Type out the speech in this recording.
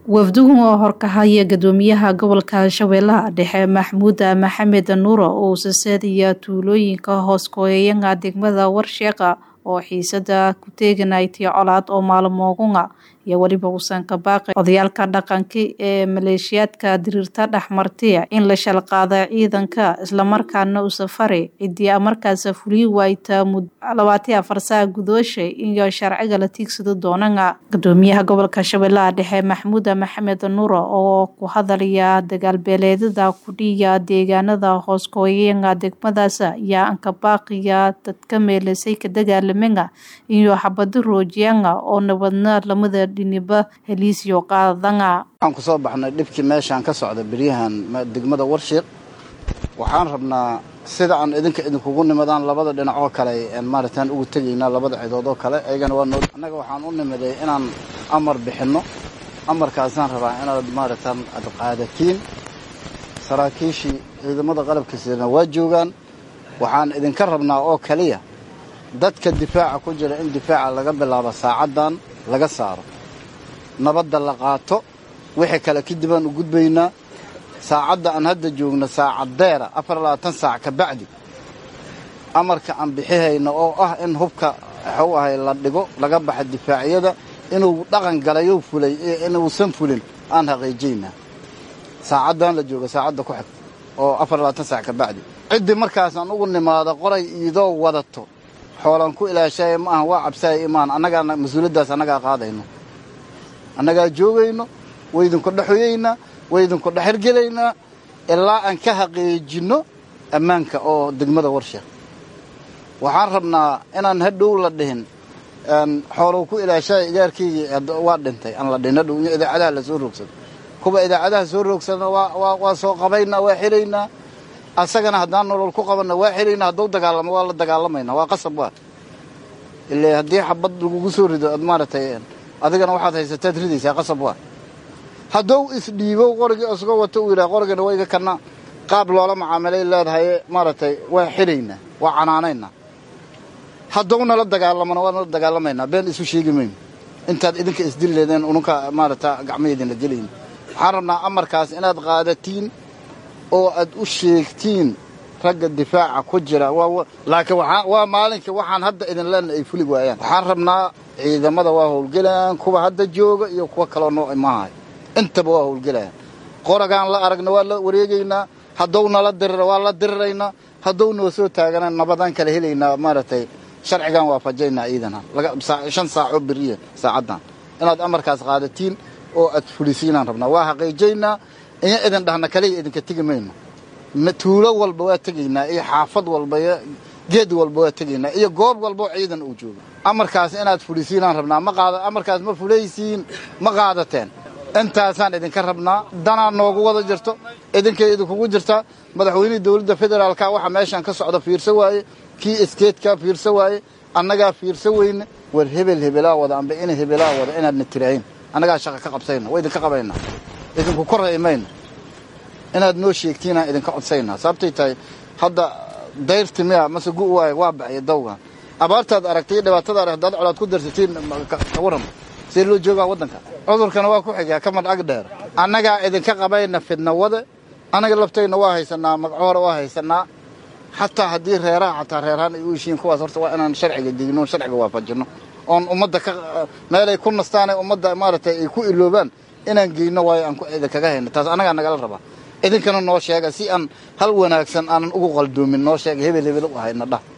wafduhu oo horkahaya gudoomiyaha gobolka shabeellaha dhexe maxmuud maxamed nuuro uu saseedaya tuulooyinka hoos kooyayanga degmada warsheeqa oo xiisada ku teeganaytay colaad oo maalmoogunga iyo weliba uusan ka baaqi odayaalka dhaqanka ee maleeshiyaadka diriirta dhexmartay in la shalqaada ciidanka islamarkaana u safari ciddii markaas fuliyi waayta labaatan afar saa gudoosha iyo sharciga la tiigsado doonanga gudoomiyaha gobolka shabeellaha dhexe maxmuud maxamed nuuro oo ku hadalaya dagaalbeeleedada kudhiya deegaanada hoos kooyayanga degmadaas ayaa anka baaqiya dadka meelasay ka dagaalamenga iyo xabado roojiyanga oo nabadna lamada dhiniba heliisyo qaadanga waxaan ku soo baxnay dhibkii meeshaan ka socda beryahan degmada warshiiq waxaan rabnaa sida aan idinka idinkugu nimadaan labada dhinac oo kale maaratan ugu tegaynaa labada cidood oo kale ayagana waa noo annaga waxaan u nimiday inaan amar bixinno amarkaasaan rabaa inaad maaratan ad qaadatiin saraakiishii ciidamada qalabka sidana waa joogaan waxaan idinka rabnaa oo kaliya dadka difaaca ku jira in difaaca laga bilaabo saacaddan laga saaro nabadda la qaato wixii kale kadib aan u gudbaynaa saacadda aan hadda joogno saacaddeera afar labaatan saac ka bacdi amarka aan bixihayno oo ah in hubka waxuu ahay la dhigo laga baxa difaacyada inuu dhaqan galayou fulay iyo inuusan fulin aan haqiijaynaa saacaddan la jooga saacadda ku xigta oo afar labaatan saac ka bacdi ciddii markaasaan ugu nimaado qoray iidoo wadato xoolaan ku ilaashaya ma ahan waa cabsaaya imaan annagaa mas-uuliyaddaas annagaa qaadayno annagaa joogayno waydinku dhexoyaynaa waydinku dhexirgelaynaa ilaa aan ka haqiijinno ammaanka oo degmada warsheekh waxaan rabnaa inaan hadhow la dhihin xoolow ku ilaashaya igaarkaygii waa dhintay aan la dhihin hadhow in idaacadaha la soo roogsado kuwa idaacadaha soo roogsadana waa soo qabaynaa waa xiraynaa asagana haddaan nolol ku qabanna waa xiraynaa hadduu dagaalamo waa la dagaalamaynaa waa qasab waa ile haddii xabad lagugu soo rido ad maaragtay adigana waxaad haysataad ridaysaa qasab waa hadduu isdhiibo qorigii isagoo wata uu yidhaha qorigana waa iga kana qaab loola macaamilay leedahay maaragtay waa xiraynaa waa canaanaynaa hadduu nala dagaalamona waa nala dagaalamaynaa been isu sheegi mayno intaad idinka isdili leedeen ununka maaragta gacmaheedina gelayna waxaan rabnaa amarkaas inaad qaadatiin oo aad u sheegtiin ragga difaaca ku jira laakiin waa maalinka waxaan hadda idin leenna ay fuli waayaan waxaan rabnaa ciidamada waa howlgelayaan kuwa hadda jooga iyo kuwa kaloo noo imaahay intaba waa howlgelayaan qoragaan la aragna waa la wareegaynaa hadduu nala dirira waa la diriraynaa hadduu noo soo taagana nabadaan kala helaynaa maaragtay sharcigaan waafajaynaa ciidana shan saacoo beriya saacaddan inaad amarkaas qaadatiin oo aad fulisiinaan rabnaa waa xaqiijaynaa iyo idin dhahna kaliya idinka tegi mayno tuulo walba waa tegaynaa iyo xaafad walba iyo geed walba waa tegaynaa iyo goob walbao ciidan uu joogo amarkaas inaad fulisiinaan rabnaa ma qaada amarkaas ma fulaysiin ma qaadateen intaasaan idinka rabnaa danaa noogu wada jirto idinkay idinkugu jirtaa madaxweynihii dowladda federaalka waxa meeshaan ka socda fiirsa waaye kii iskeedka fiirsa waaye annagaa fiirsa weyne war hebel hebelaa wada amba ina hebelaa wada inaadna tirahayn annagaa shaqa ka qabsayna waa idinka qabaynaa idinku korray mayna inaad noo sheegtiinaan idinka codsaynaa sababtay tahay hadda dayrti miya mase gu waay waa baxaya dawgan abaartaad aragtay iyo dhibaatada arag haddaad colaad ku darsatiin ka warrama see loo joogaa waddanka cudurkana waa ku xigaa ka madhag dheer annagaa idinka qabayna fidnawade annaga laftayna waa haysanaa magacohore waa haysanaa xataa haddii reeraha xataa reerahaan ay u heshiin kuwaas horta waa inaan sharciga degno sharciga waafajinno oon ummadda ka meelay ku nastaanay ummadda maaragtay ay ku iloobaan inaan geyno waayo aan idinkaga hayno taas annagaa nagala rabaa idinkana noo sheega si aan hal wanaagsan aanan ugu qaldoomin noo sheega hebel hebel u hayna dhah